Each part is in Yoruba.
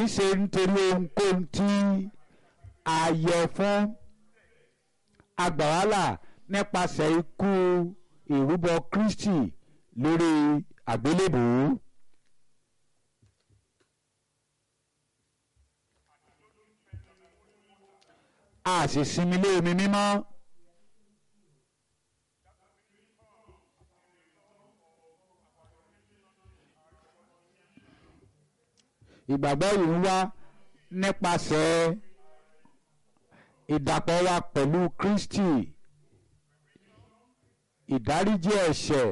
í ṣe nítorí ohunkóhun tí a yẹ fún agbàwálà nípasẹ̀ ikú ìrúbọ Kristi lórí àgbélébùú. a sì sinmi lé omi mímọ́. ìgbàgbọ́ yìí ń wá nípasẹ̀ ìdàpọ̀ wa pẹ̀lú Kristi ìdáríjì ẹ̀ṣẹ̀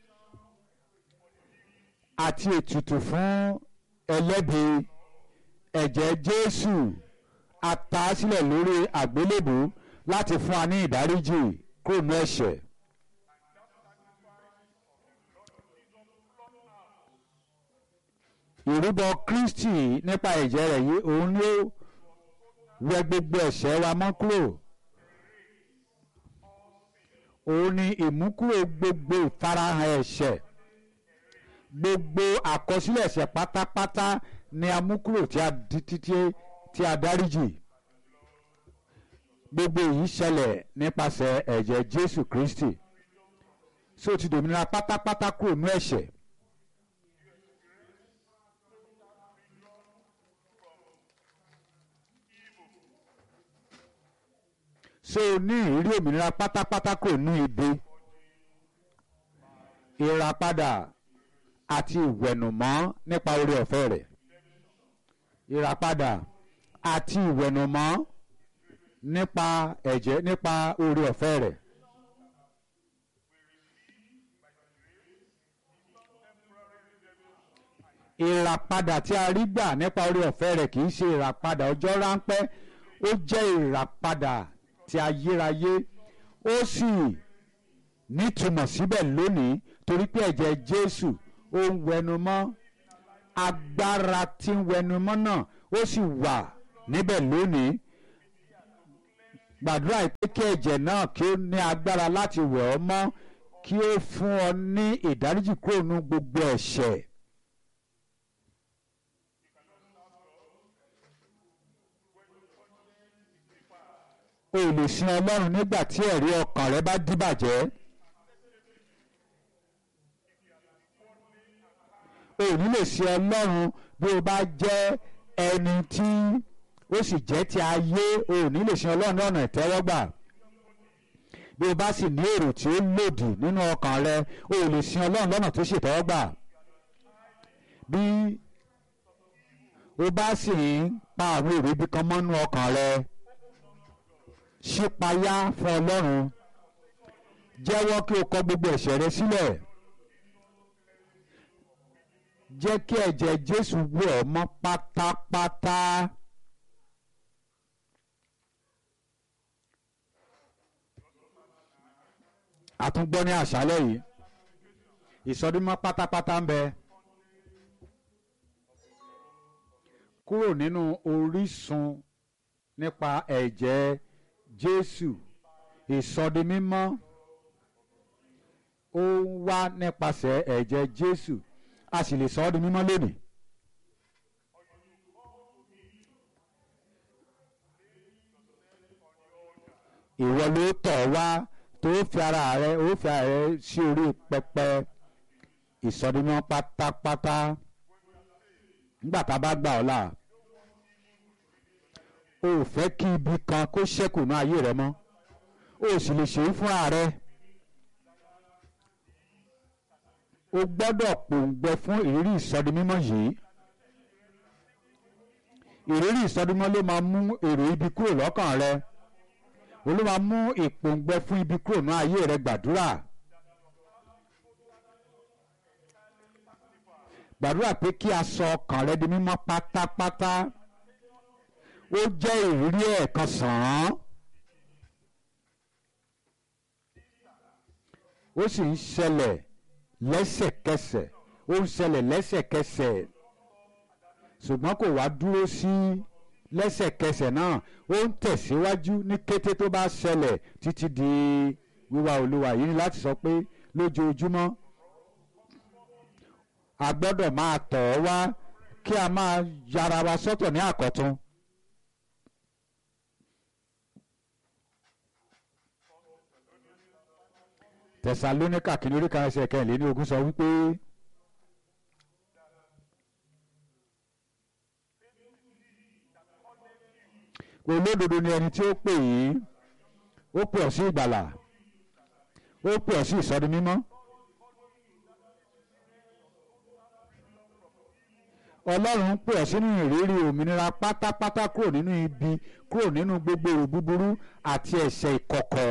àti ètùtù fún ẹlẹ́bi ẹ̀jẹ̀ Jésù a ta á sílẹ̀ lórí àgbélébùú láti fún wa ní ìdáríjì kúrò ní ẹ̀ṣẹ̀. ìrúbọ Kristi nípa ẹ̀jẹ̀ rẹ̀ yìí òun ló wẹ gbogbo ẹ̀ṣẹ̀ wa mọ́ kúrò òun ni ìmúkúrò gbogbo ìfarahàn ẹ̀ṣẹ̀ gbogbo àkọsílẹ̀ ẹ̀ṣẹ̀ pátápátá ni a mú kúrò tí a di títí tí a dáríjì gbogbo èyí ṣẹlẹ̀ nípasẹ̀ ẹ̀jẹ̀ Jésù Kristi so ti dòmìnira pátápátá kúrò ní ẹ̀ṣẹ̀. so ní ìrírí òmìnira pátápátá kò ní ibi ìràpadà àti ìwẹ̀nùmọ́ nípa oore ọ̀fẹ́ rẹ̀ ìràpadà àti ìwẹ̀nùmọ́ nípa ẹ̀jẹ̀ nípa oore ọ̀fẹ́ rẹ̀. ìràpadà tí a rí gbà nípa oore ọ̀fẹ́ rẹ̀ kì í ṣe ìràpadà ọjọ́ ráńpẹ́ ó jẹ́ ìràpadà ti ayérayé ó sì nítumọ̀ síbẹ̀ lónìí torí pé ẹ̀jẹ̀ Jésù ó ń wẹnumọ́ agbára tí ń wẹnumọ́ náà ó sì wà níbẹ̀ lónìí gbàdúrà pé kí ẹ̀jẹ̀ náà kí ó ní agbára láti wẹ̀ ọ́ mọ́ kí ó fún ọ ní ìdáríjì kúrò nínú gbogbo ẹ̀ṣẹ̀. o lè sin ọlọ́run nígbà tí ẹ̀rí ọkàn rẹ bá díbàjẹ́. o ní lè sin ọlọ́run bí o bá jẹ́ ẹni tí ó sì jẹ́ ti ayé o ní lè sin ọlọ́run ní ọ̀nà ìtẹ́wọ́gbà. bí o bá sì ní èrò tí ó lòdì nínú ọkàn rẹ o lè sin ọlọ́run lọ́nà tó ṣètẹ́wọ́gbà. bí o bá sì ń pa àwọn èrò ibi kan mọ́nú ọkàn rẹ ṣípayá fún ọlọ́run jẹ́wọ́ kí o kọ gbogbo ẹ̀ṣẹ̀ rẹ sílẹ̀ jẹ́ kí ẹ̀jẹ̀ jésù wẹ̀ ọ́ mọ́ pátápátá. àtúngbọ́ ní àṣálẹ̀ yìí ìsọdúnmọ́ pátápátá ń bẹ kúrò nínú orísun nípa ẹ̀jẹ̀ jésù ìsọdimímọ́ ó ń wá nípasẹ̀ ẹ̀jẹ̀ jésù a sì lè sọ ọ́ di mímọ́ lónìí. ìwọ ló tọ̀ wá tó fi ara rẹ ó fi ara rẹ sí orí pẹpẹ ìsọdimímọ́ pátápátá nígbà tá a bá gbà ọ́ là o ò fẹ́ kí ibi kan kó ṣẹ́kù ní ayé rẹ mọ́ o sì lè ṣe é fúnra rẹ o gbọ́dọ̀ pòǹgbẹ fún ìrírí ìsọdimímọ́ yìí ìrírí ìsọdimímọ́ ló máa mú èrò ibi kúrò lọ́kàn rẹ o ló máa mú ìpòǹgbẹ fún ibi kúrò ní ayé rẹ gbàdúrà gbàdúrà pé kí a sọ ọkàn rẹ di mímọ́ pátápátá ó jẹ́ ìrírí ẹ̀ẹ̀kan sàn án ó sì ń ṣẹlẹ̀ lẹ́sẹ̀kẹsẹ̀ ó ń ṣẹlẹ̀ lẹ́sẹ̀kẹsẹ̀ ṣùgbọ́n kò wá dúró sí lẹ́sẹ̀kẹsẹ̀ náà ó ń tẹ̀síwájú ní kété tó bá ṣẹlẹ̀ títí di wíwá olúwa yìí ni láti sọ pé lójoojúmọ́ a gbọ́dọ̀ máa tọ̀ ọ́ wá kí a máa yára wa sọ́tọ̀ ní àkọ́tún. tẹsalóníkà kìíní orí kan ẹsẹ̀ kẹrìnlélẹ́ní ogún sọ wípé olódodo ni ẹni tí ó pè yín ó pè ọ́ sí ìgbàlà ó pè ọ́ sí ìsọdi mímọ́. ọlọ́run ń pè ọ́ sínú ìrírí òmìnira pátápátá kúrò nínú ibi kúrò nínú gbogbo èrò búburú àti ẹ̀ṣẹ̀ ìkọ̀kọ̀.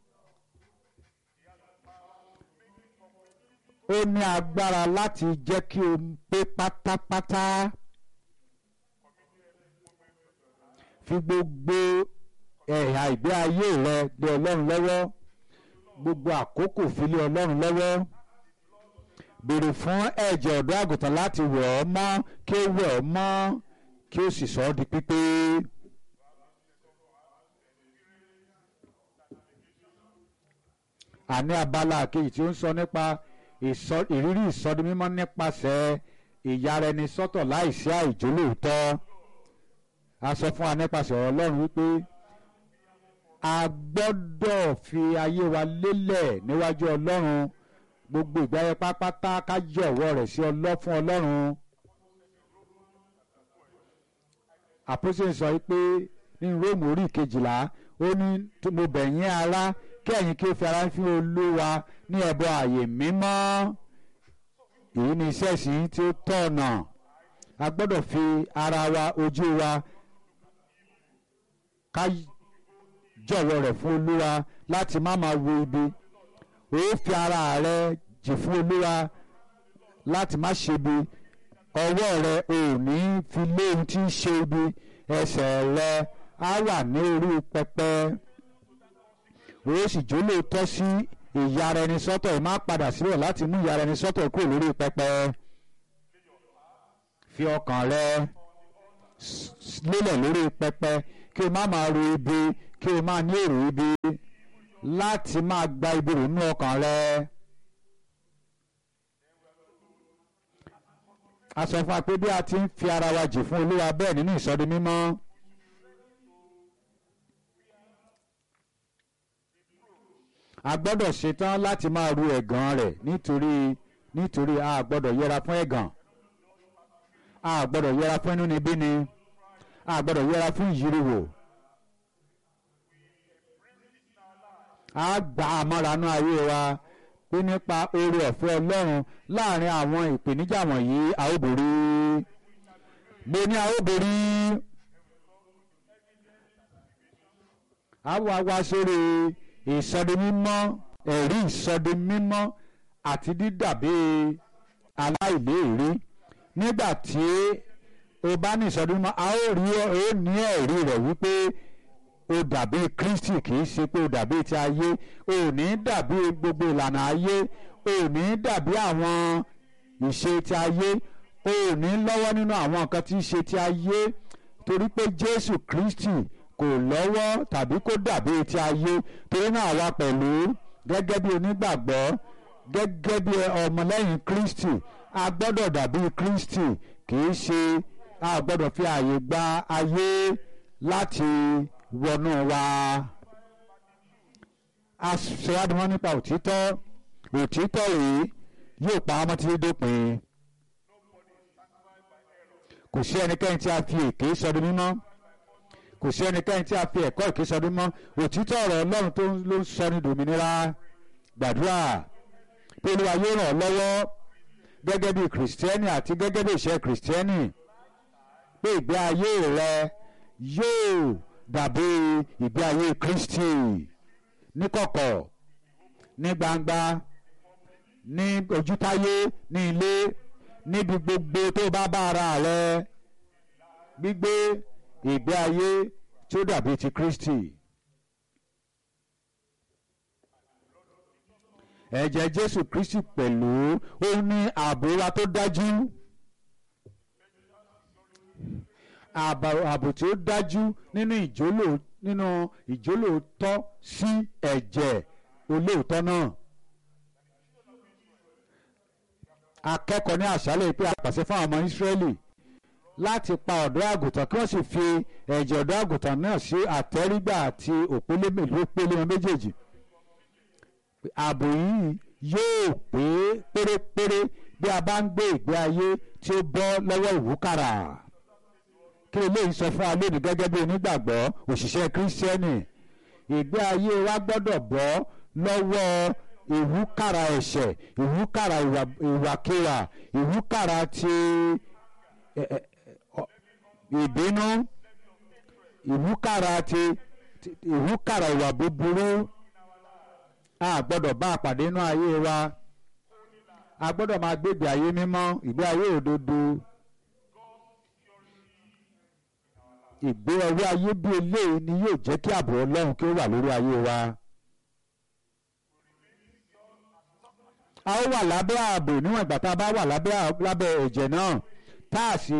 ó ní agbára láti jẹ́ kí o pé pátápátá. fi gbogbo ẹ̀yà ìgbé ayé rẹ lé ọlọ́run lọ́wọ́ gbogbo àkókò fi lé ọlọ́run lọ́wọ́ béèrè fún ẹ̀jẹ̀ ọ̀dọ́ àgùntàn láti wẹ̀ ọ́ mọ́ kí ó wẹ̀ ọ́ mọ́ kí ó sì sọ ọ́ di pípé. àní abala kejì tí ó ń sọ nípa ìrírí ìsọdimímọ́ nípasẹ̀ ìyára ẹni sọ́tọ̀ láìsí àìjólóòótọ́ a sọ fún wa nípasẹ̀ ọ̀rọ̀ ọlọ́run wípé a gbọ́dọ̀ fi ayé wa lélẹ̀ níwájú ọlọ́run gbogbo ìgbáyé pápátá ká jọ̀wọ́ rẹ̀ sí ọlọ́ fún ọlọ́run. àpòsílẹ̀ sọ pé ní róòmù orí kejìlá ó ní mo bẹ̀ yín ará kí ẹ̀yin kí ó fi ara fún olúwa ní ẹbọ ààyè mímọ́ èyí ni iṣẹ́ ìsìn tí ó tọ̀nà a gbọ́dọ̀ fi ara wa ojú wa ká jọ̀wọ́ rẹ̀ fún olúwa láti má máa wo ibi ó fi ara rẹ jì fún olúwa láti má ṣe ibi ọwọ́ rẹ ò ní fi lé ohun tí ń ṣe ibi ẹsẹ̀ rẹ á wà ní orí pẹpẹ ó sì jólóòtọ́ sí ìyára ẹni sọ́tọ̀ ẹ̀ má padà síbẹ̀ láti mú ìyára ẹni sọ́tọ̀ kúrò lórí pẹpẹ fi ọkàn rẹ lélẹ̀ lórí pẹpẹ kí o má máa ro ibi kí o máa ní èrò ibi láti máa gba ibi rò nínú ọkàn rẹ. a sọ fún wa pé bí a ti ń fi ara wa jì fún olúwa bẹ́ẹ̀ nínú ìsọdi mímọ́. a gbọ́dọ̀ ṣetán láti máa ru ẹ̀gàn rẹ̀ nítorí nítorí a gbọ́dọ̀ yẹra fún ẹ̀gàn a gbọ́dọ̀ yẹra fún inúnibíni a gbọ́dọ̀ yẹra fún ìyíriwò a gba àmọ́ranú ayé wa pé nípa oore ọ̀fẹ́ ọlọ́run láàrin àwọn ìpèníjà wọ̀nyí a ó borí mo ní a ó borí a wá wá sórí ìsọdimímọ́ ẹ̀rí ìsọdimímọ́ àti dídàbí aláìléèrí nígbà tí o bá ní ìsọdimímọ́ a ó rí ó ní ẹ̀rí rẹ̀ wípé o dàbí Kristi kì í ṣe pé o dàbí ti ayé o ní dàbí gbogbo ìlànà ayé o ní dàbí àwọn ìṣe ti ayé o ní lọ́wọ́ nínú àwọn nǹkan tí í ṣe ti ayé torí pé Jésù Kristi kò lọ́wọ́ tàbí kó dàbí ti ayé torí náà wá pẹ̀lú gẹ́gẹ́ bí onígbàgbọ́ gẹ́gẹ́ bí ọmọlẹ́yìn Kristi a gbọ́dọ̀ dàbí Kristi kì í ṣe a gbọ́dọ̀ fi ààyè gba ayé láti wọnú wa a ṣèwádìí wọn nípa òtítọ́ òtítọ́ yìí yóò pa ọmọ títí dópin kò sí ẹnikẹ́ni tí a fi èké sọdún mímọ́ kò sí ẹnikẹ́ni tí a fi ẹ̀kọ́ èké sọdún mọ́ òtítọ́ ọ̀rọ̀ Ọlọ́run tó ló ń sọ ní dòmìnira gbàdúrà pé Olúwa yóò ràn ọ́ lọ́wọ́ gẹ́gẹ́ bí kìrìsìtẹ́nì àti gẹ́gẹ́ bí ìṣe kìrìsìtẹ́nì pé ìgbé ayé rẹ yóò dàbí ìgbé ayé Kristi níkọ̀kọ̀ ní gbangba ní ojútáyé ní ilé níbi gbogbo tó bá bá ara rẹ gbígbé ìgbé ayé tí ó dàbí ti Kristi. ẹ̀jẹ̀ Jésù Kristi pẹ̀lú ó ní ààbò wa tó dájú ààbò tí ó dájú nínú ìjólò nínú ìjólóòtọ́ sí ẹ̀jẹ̀ olóòótọ́ náà. akẹ́kọ̀ọ́ ní àṣálẹ̀ pé a pàṣẹ fún àwọn ọmọ Ísírẹ́lì láti pa ọ̀dọ́ àgùntàn kí wọ́n sì fi ẹ̀jẹ̀ ọ̀dọ́ àgùntàn náà sí àtẹ́rígbà àti òpélé lópélé wọn méjèèjì ààbò yìí yóò pé pérépéré bí a bá ń gbé ìgbé ayé tí ó bọ́ lọ́wọ́ ìwúkàrà kí eléyìí sọ fún wa lónìí gẹ́gẹ́ bí onígbàgbọ́ òṣìṣẹ́ kírísítẹ́nì ìgbé ayé wa gbọ́dọ̀ bọ́ lọ́wọ́ ìwúkàrà ẹ̀ṣẹ̀ ìwúkàrà ìwàkiwà ìwúkàrà ti ìbínú ìwúkàrà ti ìwúkàrà ìwà búburú a gbọ́dọ̀ bá a pàdé inú ayé wa a gbọ́dọ̀ máa gbé ìgbé ayé mímọ́ ìgbé ayé òdodo ìgbé ọwọ́ ayé bí eléyìí ni yóò jẹ́ kí ààbò ọlọ́run kí ó wà lórí ayé wa. a ó wà lábẹ́ ààbò níwọ̀n ìgbà tá a bá wà lábẹ́ ẹ̀jẹ̀ náà tá a sì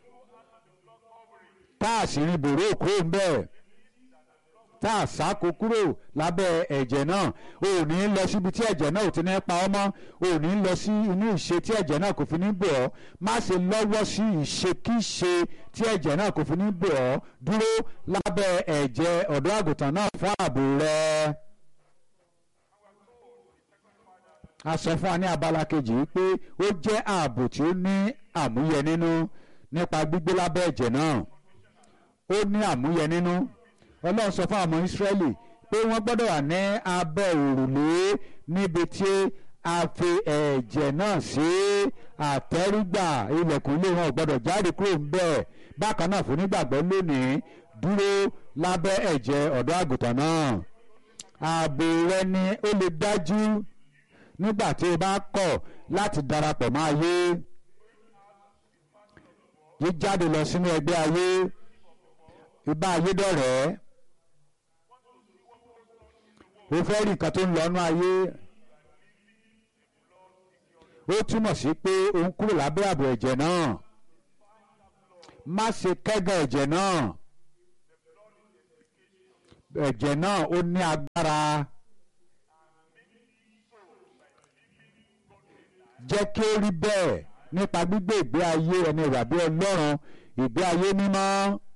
tá a sì rin bòró kúrò ń bẹ́ẹ̀ tá a sáko kúrò lábẹ́ ẹ̀jẹ̀ náà o ò ní lọ síbi tí ẹ̀jẹ̀ náà ò ti ní pa ọ́ mọ́ o ò ní lọ sí inú ìṣe tí ẹ̀jẹ̀ náà kò fi ní bò ọ́ má ṣe lọ́wọ́ sí ìṣekíṣe tí ẹ̀jẹ̀ náà kò fi ní bò ọ́ dúró lábẹ́ ẹ̀jẹ̀ ọ̀dọ́ àgùntàn náà fún ààbò rẹ. a sọ fún wa ní abala kejì pé ó jẹ́ ààbò tí ó ní àmúyẹ nínú nípa gbígbé lábẹ́ ẹ̀jẹ̀ náà ó ní àmúyẹ nínú ọlọ́run sọ fún àwọn ọmọ ìsírẹ́lì pé wọ́n gbọ́dọ̀ wà ní abẹ́ òrùlé níbi tí a fi ẹ̀jẹ̀ náà sí àtẹ́rígbà ilẹ̀kùn ilé wọn ò gbọ́dọ̀ jáde kúrò ńbẹ̀ bákan náà fún nígbàgbọ́ lónìí dúró lábẹ́ ẹ̀jẹ̀ ọ̀dọ́ àgùntàn náà ààbò rẹ ni ó lè dájú nígbà tí o bá kọ̀ láti darapọ̀ mọ́ ayé jíjáde lọ sínú ẹgbẹ́ ayé ibà ayé dọ̀rẹ́ o fẹ́ rí nǹkan tó ń lọ nú ayé ó túmọ̀ sí pé o ń kúrò lábẹ́ ààbò ẹ̀jẹ̀ náà má ṣe kẹ́gàn ẹ̀jẹ̀ náà ẹ̀jẹ̀ náà ó ní agbára jẹ́ kí ó rí bẹ́ẹ̀ nípa gbígbé ìgbé ayé ẹni ìwà bí ọlọ́run ìgbé ayé mímọ́